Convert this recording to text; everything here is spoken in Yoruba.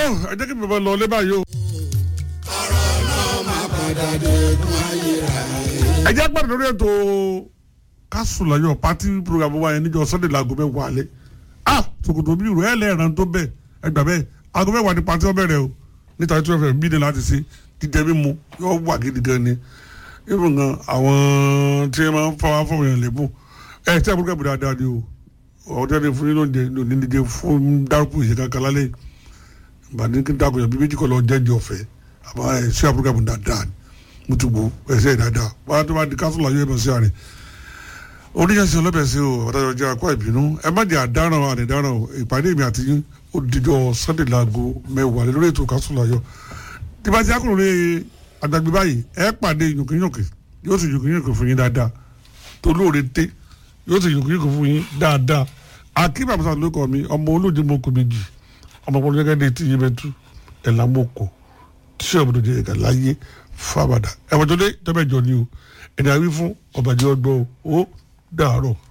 ẹ jẹ́ kí bàbá lọ lé báyìí o. ẹ jẹ́ gbàdúrà lórí ètò kásùláyọ̀ pátí program wa yẹn níjọ sunday laago mẹ́wàá alẹ́ ah ṣòkòtò bí ìrù ẹ̀ lẹ́ẹ̀rán tó bẹ́ẹ̀ ẹ gbà bẹ́ẹ̀ aago mẹ́wàá ni pátí ọbẹ̀ rẹ o níta tí wọ́n fẹ́ bí ní láti ṣe jíjẹ mímu yóò wà gidi gan ni even gan àwọn tí wọ́n máa ń fọwọ́ fọwọ́ yẹn lè mú ẹ tí a burúkú ẹ̀bùn dáadáa ni o ọ̀dọ́ ni fún yín lóúnjẹ ní onídìjẹ fún dárúkú ìṣe kankan lálẹ́ ìbàdí kí n dákun yẹn bí méjì kọ́ lọ jẹ́jẹ́ ọ̀fẹ́ àmọ́ ẹ̀ sí àbúrúkú ẹ̀bùn dáadáa ni mo ti gbó ẹsẹ̀ dáadáa wọ́n á tó bá di kásùlù ayé ẹ̀bùn sí àárẹ̀ oníyànjú ọlọ́bẹ̀ sí o ọ̀dájọ́ jẹ́ akọ́ ìbínú ẹ má jẹ́ àdáràn àdìdáràn o ìpàdé mi àti yín ó dijọ́ sunday laago mẹ́wàá lórí ètò kásùlù ayọ̀ tí bá ti akọ̀ròlé àgbàgbé báyìí ẹ pàdé yòókìyòókì yóò sì yòókìyòókì fún yín dáadáa tó lóore té yóò sì yòókìyòókì fún yín dáadáa akíba àbúrò ló kọ mi ọmọ olóòjì mo kò méjì ọmọ ọmọ gẹ́gẹ́ dé tí yín bẹ tú ẹ̀ lámòkò tíṣe ọ̀bùdó jẹ́ ẹ̀ka láyé fábàdà ẹ̀wọ̀n tó dé tọ́bẹ̀jọ ni o ẹ̀dá wí fún ọ̀bàjẹ́ ọgbọ́n o ó dàárọ̀.